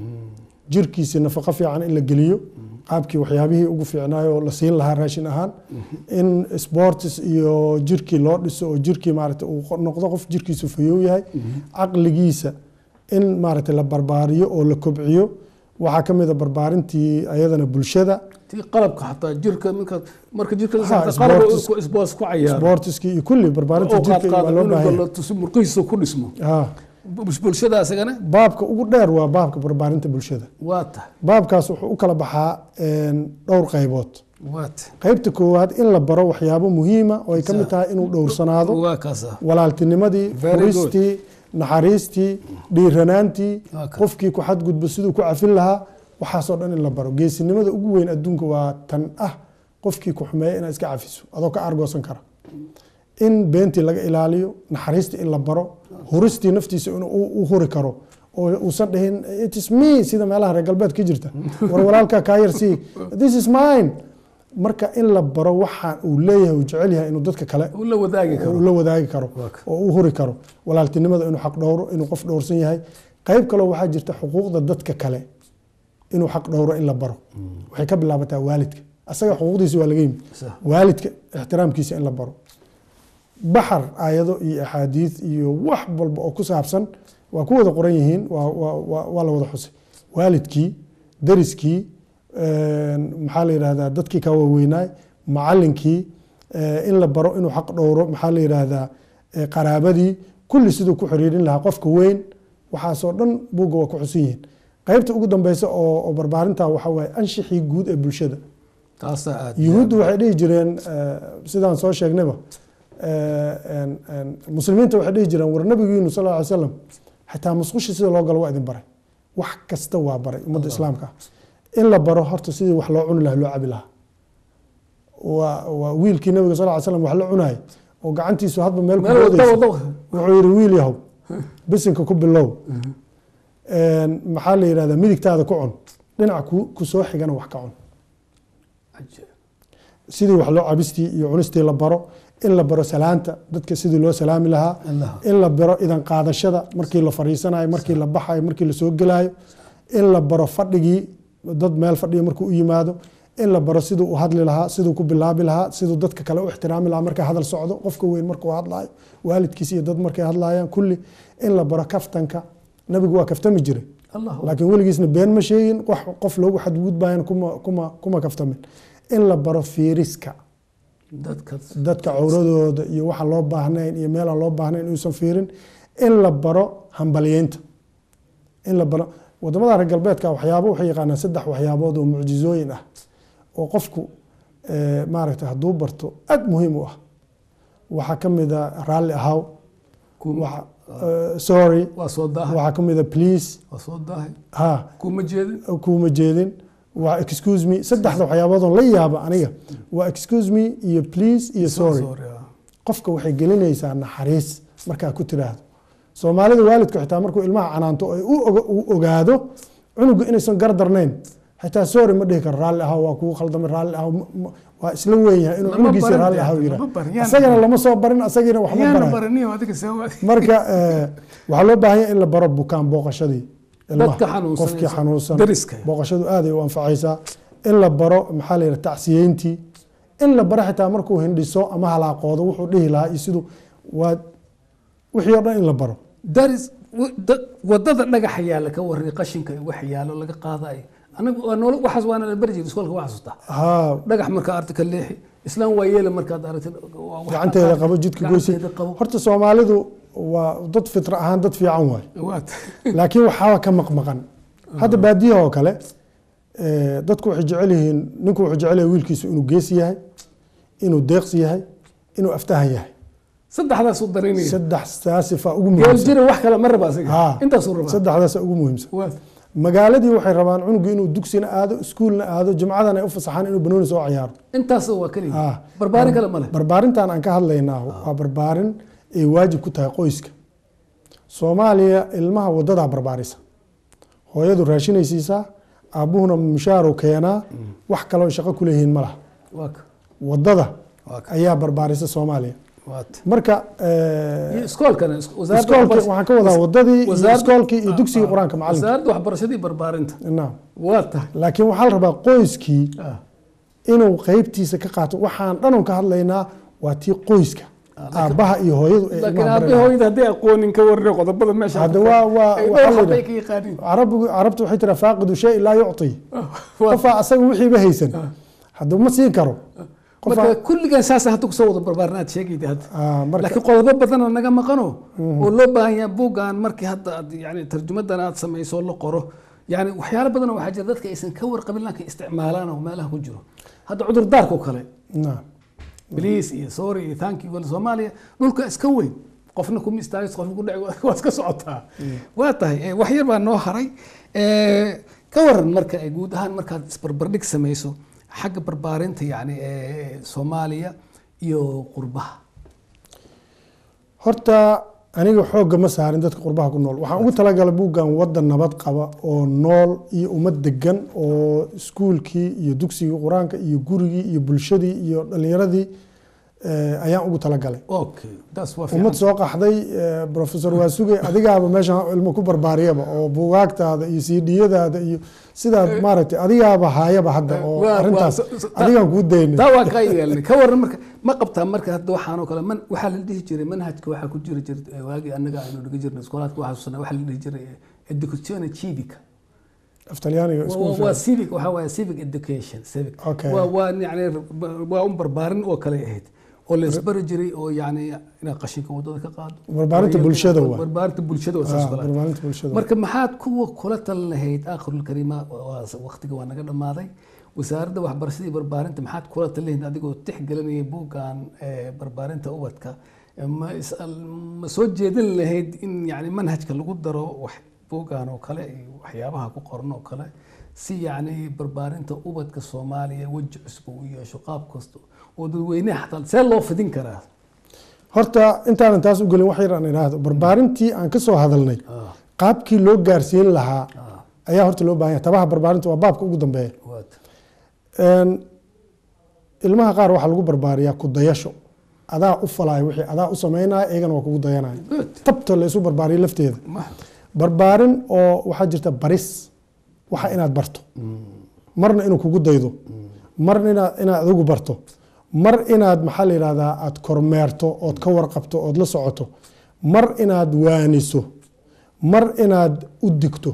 jirkiisi nafaqo fiican in la geliyo qaabkii waxyaabihii ugu fiicnaayo oo la siin lahaa raashin ahaan in sports iyo jirkii loo dhiso oo jirkii maaragtay uu qo- noqdo qof jirkiisu fayow yahay caqligiisa in maaragtay la barbaariyo oo la kobciyo waxaa ka mid a barbaarintii ayadana bulshada tii qalabka xataa jirka minka marka jirka la Ha, saarta qalab sports- ku isboos ku cayaaro sportiskii iyo kulli barbaarinta oo qaad jirka waa qaada loo cunuga baahan la tusi murqihiisa ku dhismo ha Bul- bulshada asagana baabka ugu dheer waa baabka barbaarinta bulshada waa ta baabkaas wuxuu u kala baxaa een, dhowr qaybood waa ta qaybta koowaad in la baro waxyaabo muhiima oo ay ka mid tahay inuu dhowrsanaado waa kaasa walaaltinimadii Very good. furistii naxariistii dhiiranaantii Okay. qofkii ku xadgudbo siduu ku cafin lahaa waxaasoo dhan in la baro geesinimada ugu weyn adduunka waa tan ah qofkii ku xumeeya inaad iska cafiso adoo ka argoosan kara in beentii laga ilaaliyo naxariistii in la baro huristii naftiisa in uu u huri karo oo uusan dhihin it is me sida meelaha reer galbeed ka jirta war walaalkaa kaa yar sii this is mine marka in la baro waxa uu leeyahay uu jecel yahay inuu dadka kale uu la wadaagi uu karo la wadaagi karo Waa ka- oo u huri karo walaaltinimada inuu xaq dhowro inuu qof dhowrsan yahay qayb kaloo waxaa jirta xuquuqda dadka kale inuu xaq dhowro in la baro waxay ka bilaabataa waalidka asaga xuquuqdiisa waa laga yimid Sax. waalidka ixtiraamkiisa in la baro baxar aayado iyo axaadiid iyo wax walba oo ku saabsan waa ku wada qoran yihiin waa- waa- waa waa la wada xusay waalidkii dariskii een, maxaa la yidhahdaa dadkii ka waaweynaay macalinkii eh, in la baro inuu xaq dhowro maxaa la yidhahdaa eh, qaraabadii kulli siduu ku xiriirin lahaa qofka weyn waxaasoo dhan buugga waa ku xusan yihiin qaybta ugu dambeysa oo oo barbaarinta waxaa waaye anshixii guud ee bulshada taasaa aad yuhuuddu waxay dhihi jireen eh, sidaan soo sheegnayba eh, en- en, muslimiinta waxay dhihi jireen war nabigiinu sal ly slam xitaa musqushi sida loo galo waa idin baray wax kasta waa baray ummadda islaamka in la baro horta sidii wax loo cuni lahaa loo cabi lahaa waa waa wiilkii nabiga sal ly slam wax la cunayay oo gacantiisu hadba meel ku meel wada boodaysa wada wuxuu yidhi wiil yahow bisinka ku bilow En, maxaa la yidhahdaa midigtaada ku cun dhinaca ku ku soo xigana wax ka cun sidii wax loo cabistii iyo cunistii la baro in la baro salaanta dadka sidii loo salaami lahaa Allah. in la baro idan qaadashada markii la fariisanayo markii la baxayo markii la soo gelayo in la baro fadhigii dad meel fadhiya markuu u yimaado in la baro siduu u hadli lahaa siduu ku bilaabi lahaa siduu dadka kale u ixtiraami lahaa markay hadal socdo qofka weyn markuu hadlayo waalidkiis iyo dad markay hadlayaan kulli in la baro kaftanka nabigu waa kaftami jiray allah laakiin weligiisna been ma sheegin wax qof loogu xadgudbayan kuma kuma kuma kaftamin in la baro fiiriska dadka dadka cawradooda iyo waxa loo baahnayn iyo meelaan loo baahnayn inuusan fiirin in la baro hambalyeynta in la baro wadamada reer galbeedka waxyaabo waxay yaqaanaan saddex waxyaabood oo mucjizooyin ah oo qofku eh, maaragtay hadduu barto aad muhiim u ah waxaa ka mid a raalli ahaw kuma waxa- eh, sorry waa soo daahay waxaa ka mid a please waa soo daahay ha kuma jeedin kuuma jeedin waa excuse me saddexda waxyaaboodoo la yaaba aniga waa excuse me iyo please iyo sorry ah. qofka waxay gelinaysaa naxariis markaa ku tiraahdo soomaalida waalidku xitaa markuu ilmaha canaanto ay u oga- uu ogaado cunugu inaysan gardarnayn xitaa sorry ma dhihi karo raalli ahaw waa kugu khaldamay raalli ahaw ma- ma- waa isla weyn yahay inuu Lama cunugiisa barin raalli dee, ahaw lama yira barin, yaana isagana barin. lama soo barin asagiina waxma yaana barayo baraniyo adiga sawaad marka eh, waxaa loo baahan yahay in la baro bukaan booqashadii ilmaha. Dadka xanuunsan qofkii ee xanuunsan dariska. booqashadu aad ay u anfacaysaa in la baro maxaa la yidhaha tacsiyeyntii in la baro xitaa markuu hindhiso ama halaaqoodo wuxuu dhihi lahaa iyo siduu waa wixii oo dhan in la baro daris w- da- wadada dhagaxa yaala ka waran qashinka iyo wax yaalo laga qaadayo anagu waa noolo waxaas waana la bari jiray iskoolka waa xasuustaa haa dhagax markaa arti ka leexi islaan waa yeela markaad aragtid waa wax gacanteeda qaad- qabo jidka goysi gacanteeda qabo horta soomaalidu waa dad fitra ahaan dad fiican waay waad laakiin waxaa ka maqmaqan hadda baadiyaha oo kale eh, dadku waxay jecel yihiin ninku wuxuu jecel yahay wiilkiisu inuu geesi yahay inuu deeqsi yahay inuu aftahan yahay saddexdaas u dareynaya saddexdaa sifa ugu geel muhiimsan jira wax kale ma raba asiga Haa. intaasuu rabaa saddexdaasa ugu muhiimsan Waa- magaaladii waxay rabaan cunugu inuu dugsina aado iskuulna aado jumcadan ay u fasaxaan inuu banooni soo ciyaaro intaas waa keliya Haa. barbaarin kale male barbaarintan aan ka hadlaynaa waa barbaarin ay waajib ku tahay qoyska soomaaliya ilmaha wadadaa barbaarisa hooyadu raashinay siisaa aabbuhuna mushaaru keenaa wax kaloo shaqo ku leeyihiin ma laha waa ka wadada waa ka ayaa barbaarisa soomaaliya waa ta marka iyo iskoolkana is- wasaaradda iskoolki waxbarasha- waxaan ka wadaa wadadii iyo wasaaradda- iskoolkii iyo Ah, dugsigii ah. qur-aanka macalinka wasaaradda waxbarashadii barbaarinta naam waa tahay laakiin waxaa la rabaa qoyskii Ah, inuu qeybtiisa ka qaato waxaan dhanon ka hadlaynaa waa tii qoyska aabbaha iyo hooyadu ay laakiin ilmaha aabe barayaan. hooyada hadday aqoonin ka warre qodobada meesha hadda waa waa ay waxaa dhowr la xabay yidhaha- ka yaqaaniin carabigu carabtu waxay tiraa faaqidu shay laa yucطi Waa- qofaa asaga wixiiba haysan hadda ma siin karo marka qofaa kulligan saasa hadda kusoo wada barbaarin aad sheegayda hadda Ah, marka laakiin qodobo badan oo naga maqano oo loo baahan yahay buuggan markii hadda aad yani tarjumadan aad samayso la qoro yani waxyaalo badan oo waxaa jira dadka aysan ka warqabin laakiin isticmaalaan oo meelaha ku jiro hadda cudurdaarka oo kale naam bliis iyo sorry iyo thank you wala soomaaliya dhulka iska weyn qofna kuma istaagis qofna ku dhaci waa iska socotaa waa tahay eh, wax yar baa noo haray Eh, ka waran marka eh, guud ahaan markaad isbarbardhig samayso xagga barbaarinta yani eh, soomaaliya iyo qurbaha horta aniga xoogga ma saarin dadka qurbaha ku nool waxaan ugu talagalay buuggan wadan nabad qaba oo nool iyo ummad degan oo iskuulkii iyo dugsigii qur-aanka iyo gurigii iyo bulshadii iyo dhalinyaradii eh, ayaan ugu talagalay okay taas waa ummad fiican soo qaxday eh, professor waasuge adigaaba meeshan ilmo ku barbaariyaba oo buugaagtaada iyo cdiyadaada iyo sidaad maaragtay adigaaba haayaba hadda oo Waa- waa- arrintaas so- so- adigaan kuu daynay taa waa kaa yeelnay ka waran marka ma qabtaa marka hadda waxaan oo kale man waxaa la dhihi jiray manhajka waxaa ku jiri jiray waagii annaga aynu dhiga jirnay iskoolaadka waxaa xasuusana waxaa la dhihi jiray educazione civica aftalyaaniga isku waa waa civic waxaa waaye civic education civic Okay. waa waa yani waa un barbaarin oo kale ahayd oo la isbari jiray oo yani inaad qashinka wadada ka qaado Barbaarinta bulshada waa. barbaarinta bulshada waa Ah, saas kale barbaarinta bulshada marka maxaad kuwa kula talin lahayd aakhirul kariima waqtiga waa naga dhammaaday wasaaradda waxbarashada iyo barbaarinta maxaad kula talin lahayd adigoo tixgelinaya buuggan eh, barbaarinta ubadka Eh, ma is- ma soo jeedin lahayd in yani manhajka lagu daro wax buuggan oo kale iyo waxyaabaha ku qoran oo kale si yani barbaarinta ubadka soomaaliya weji cusub u yeesho qaab kasta oo dadweynaha xataa see loo fidin karaa horta intaanan taas u gelin wax yar aan idhaahdo barbaarintii aan ka soo hadalnay Ah, qaabkii loo gaarsiin lahaa ah, ayaa horta loo baahan yahay tabaha barbaarinta waa baabka ugu dambeeya waad. Een, ilmaha qaar waxaa lagu barbaariyaa ku dayasho adaa u falaayo wixii adaa u samaynaya iyagana waa kugu dayanaya Good. tabta la isu barbaariyo lafteeda Ma- barbaarin oo waxaa jirta baris waxa inaad barto marna inuu kugu daydo marna inaad inaad adigu barto mar inaad maxaa la yidhahdaa aad kormeerto ood ka warqabto ood la socoto mar inaad waaniso mar inaad u digto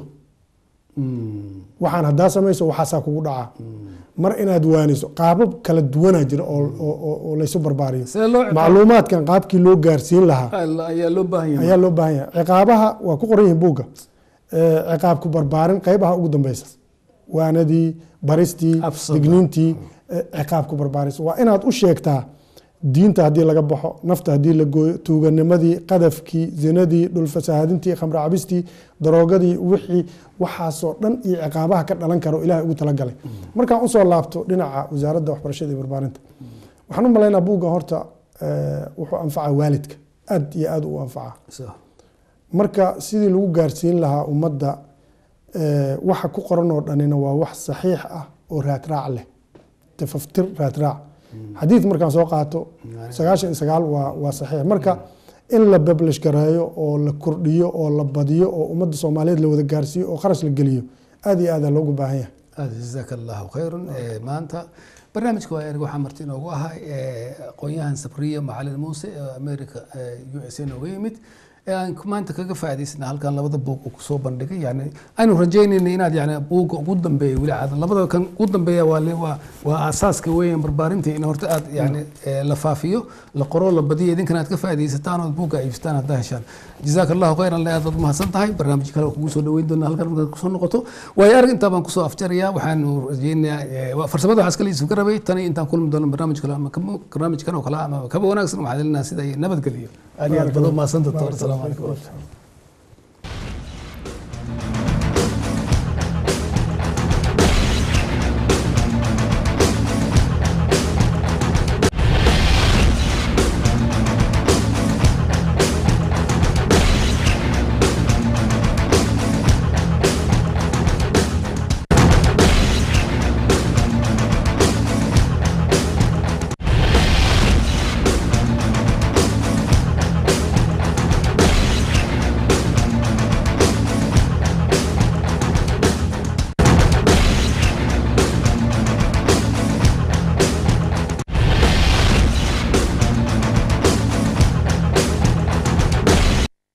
Mm. waxaan haddaa samayso waxaasaa kugu dhacaa mar inaad waaniso qaabab kala duwanaa jira oo, oo, oo- oo laysu barbaariyo see loo ciqaab- macluumaadkan qaabkii loo gaarsiin lahaa Al- ayaa loo baahan yahay ayaa loo baahan yahay ciqaabaha waa ku qoran yihiin buugga Eh, ciqaabku barbaarin qaybaha ugu dambeysa waanadii baristii Absada. digniintii eh, ciqaabku barbaaris waa inaad u sheegtaa diinta haddii laga baxo nafta haddii la gooyo tuuganimadii qadafkii zinadii dhulfasaahadintii khamre cabistii daroogadii wixii waxaasoo dhan iyo ciqaabaha ka dhalan karo ilahay ugu talagalay markaan usoo laabto dhinaca wasaaradda waxbarashada iyo barbaarinta waxaan u malaynaa buuggan horta eh, wuxuu anfacaa waalidka aad iyo aad u anfacaa So, marka sidii lagu gaarsiin lahaa ummadda eh, waxa ku qoran oo dhanina waa wax saxiix ah oo raadraac leh tafaftir raadraac xadiid markaan soo qaato sagaashan iyo sagaal waa waa saxiix marka in la bablish gareeyo oo la kordhiyo oo la badiyo oo ummadda soomaaliyeed la wada gaarsiiyo oo kharash la geliyo aad iyo aadaa loogu baahan yahay aad jazaaka allahu khayran Eh, maanta barnaamijka waa erg waxaa marti inoogu ahay eh, aqoon-yahan sabriya macalin muuse ee america u s a nooga yimid ee aan maanta kaga faa'iidaysana halkan labada buug uu kusoo bandhigay yani aynu rajaynayna inaad yani buugga ugu dambeeya weli aad labada kan ugu dambeeya waa le- waa waa aasaaska weeyaan barbaarinta in horta aad yani eh, la faafiyo la qoro la badiyo idinkana aad ka faa'iidaysataan ood buugga iibsataan haddaa heshaan jazaaka allahu khayran le aad baad umahadsan tahay barnaamij kale oo kugu soo dhaweyn doona halkan markaad kusoo noqoto waayo arag intaa baan kusoo afjarayaa waxaanu rajaynayaa eh, waa- farsamada waxaa iskale isu garabay tani intaan kulmi doono barnaamij kale ama kama- barnaamijkan oo kale ama kaba wanaagsan waxaa lelinaa sida iyo nabadgeliyo aad iyo aad baad umahadsan doctor asalaamu calaykum